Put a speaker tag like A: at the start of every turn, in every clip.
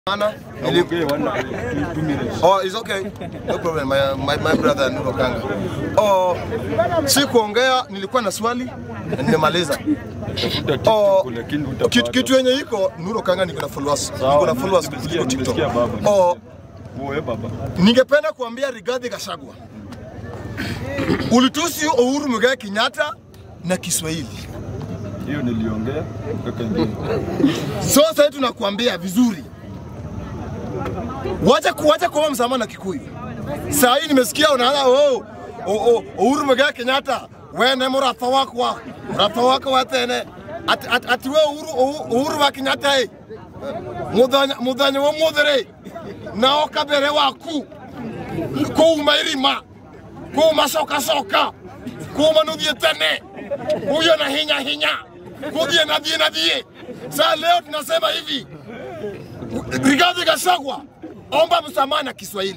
A: Sana, nili-
B: Okay, one, two, two minutes.
A: Oh, it's okay. No problem. My, my, my brother Nuro Kanga. Oh, si kuongea, nilikuwa na swali na nimemaliza.
B: Tafuta
A: Oh,
B: TikTok lakini utapata.
A: kitu, kitu yenye iko Nuro Kanga niko na followers.
B: Sawa,
A: Niko na followers
B: nimesikia,
A: kuliko TikTok.
B: nimesikia baba.
A: Oh,
B: Wewe baba.
A: ningependa kuambia Rigathi Gachagua. Ulitusi Uhuru Muigai Kenyatta na Kiswahili.
B: Hiyo niliongea kaka ingine.
A: So sasa hivi tunakuambia vizuri, wacha kuacha kuomba msamaha na Kikuyu. Saa hii nimesikia unaanza oh, oh, oh, Uhuru Muigai Kenyatta wene muratha wakwa muratha wakwa watene ati, ati, ati we Uhuru, Uhuru- Uhuru wa Kenyatta ĩ muthenya muthenya wa muthiri nao kabere waku kuuma irima kuuma cokacoka kuuma nuthie tene huyo na hinya hinya kuthie na thie na thie saa leo tunasema hivi Rigathi Gachagua omba msamaha na Kiswahili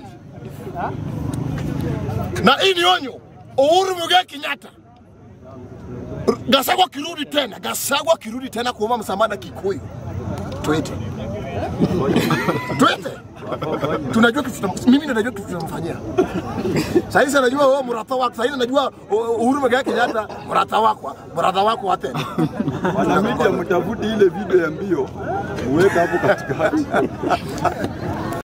A: na hii ni onyo Uhuru Muigai Kenyatta Gachagua kirudi tena Gachagua kirudi tena kuomba msamaha na Kikuyu twende twende tunajua kitu tutam- mimi ndo najua kitu tunamfanyia sasa hizi anajua wewe mrata wako sasa hizi anajua uh, Uhuru Muigai Kenyatta mrata wako mrata wako wa tena
B: Wana media mtafuti ile video ya mbio. Uweka hapo katikati.